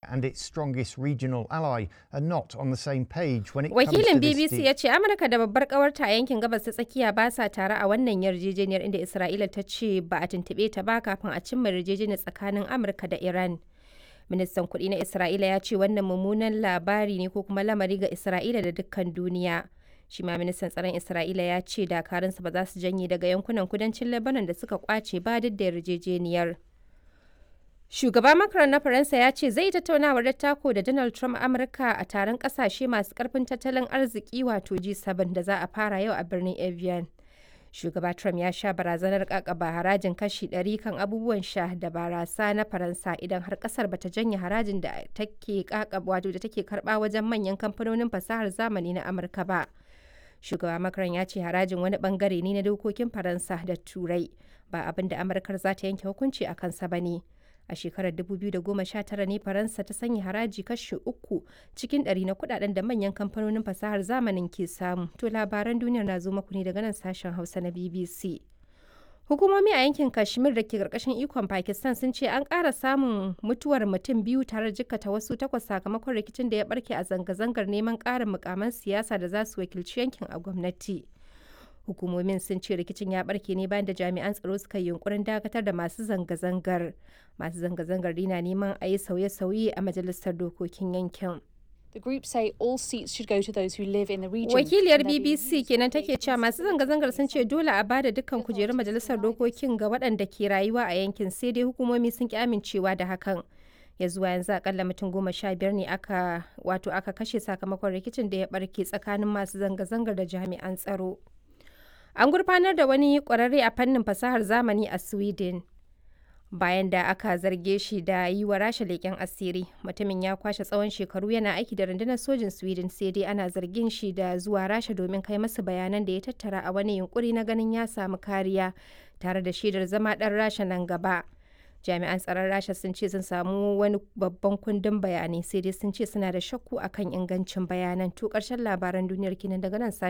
and its strongest regional ally are not on the same page when it Wakilin comes to this BBC deal. ya ce Amurka da babbar kawarta a yankin gabas ta tsakiya ba sa tare a wannan yarjejeniyar inda Isra'ila ta ce ba a tuntuɓe ta ba kafin a cimma yarjejeniyar tsakanin Amurka da Iran. Ministan kuɗi na Isra'ila ya ce wannan mummunan labari ne ko kuma lamari ga Isra'ila da dukkan duniya. Shi ma ministan tsaron Isra'ila ya ce dakarunsa ba za su janye daga yankunan kudancin Lebanon da suka kwace ba duk da yarjejeniyar. Shugaba Macron na Faransa ya ce zai tattaunawar dattako da Donald Trump Amurka a taron kasashe masu karfin tattalin arziki wato G7 da za a fara yau a birnin Evian. Shugaba Trump ya sha barazanar kakaba harajin kashi 100 kan abubuwan sha da barasa na Faransa idan har kasar bata janye harajin da take kakaba wato da take karba wajen manyan kamfanonin fasahar zamani na Amurka ba. Shugaba Macron ya ce harajin wani bangare ne na dokokin Faransa da Turai ba abin da Amurkar za ta yanke hukunci a kansa ba ne. a shekarar 2019 ne faransa ta sanya haraji kashi uku cikin ɗari na kudaden da manyan kamfanonin fasahar zamanin ke samu to labaran duniyar na zo maku ne daga nan sashen hausa na bbc hukumomi a yankin kashmir da ke karkashin ikon pakistan sun ce an ƙara samun mutuwar mutum biyu tare da jikkata wasu takwas sakamakon rikicin da ya barke a zanga-zangar neman ƙarin mukaman siyasa da za su wakilci yankin a gwamnati hukumomin sun ce rikicin ya barke ne bayan da jami'an tsaro suka yi yunkurin dakatar da masu zanga-zangar masu zanga-zangar na neman a yi sauye-sauye a majalisar dokokin yankin The group say all seats should go to those who live in the region. wakiliyar and they're being bbc used kenan to take cewa masu zanga-zangar sun ce dole a bada dukkan kujerun majalisar dokokin ga waɗanda ke rayuwa a yankin sai dai hukumomi sun ki amincewa da hakan ya zuwa yanzu akalla mutum goma sha biyar ne aka wato aka kashe sakamakon rikicin da ya barke tsakanin masu zanga-zangar da jami'an tsaro An gurfanar da wani ƙwararre a fannin fasahar zamani a Sweden. Bayan da aka zarge shi da yi wa rasha leƙen asiri, mutumin ya kwashe tsawon shekaru yana aiki da rundunar sojin Sweden sai dai ana zargin shi da zuwa rasha domin kai masa bayanan da ya tattara a wani yunkuri na ganin ya samu kariya tare da shaidar zama ɗan rasha nan gaba. Jami'an tsaron rasha sun ce sun samu wani babban kundin bayanai sai dai sun ce suna da shakku akan ingancin bayanan to ƙarshen labaran duniyar kinan daga nan